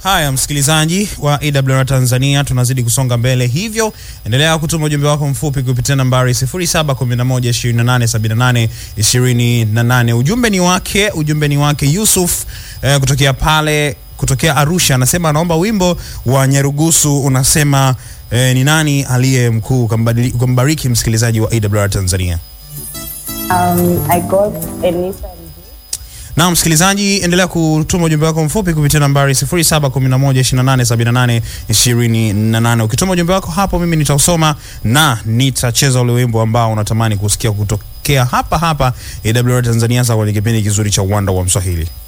Haya, msikilizaji wa AWR Tanzania, tunazidi kusonga mbele, hivyo endelea kutuma ujumbe wako mfupi kupitia nambari 0711287828. Ujumbe ni wake, ujumbe ni wake Yusuf eh, kutokea pale kutokea Arusha, anasema anaomba wimbo wa Nyarugusu unasema eh, ni nani aliye mkuu. Ukambadili- Ukambariki msikilizaji wa AWR Tanzania. Um, I got Anita Na msikilizaji, endelea kutuma ujumbe wako mfupi kupitia nambari 0711287828. Ukituma ujumbe wako hapo, mimi nitausoma na nitacheza ule wimbo ambao unatamani kusikia kutokea hapa hapa AWR Tanzania, sawa, kwenye kipindi kizuri cha uwanda wa Mswahili.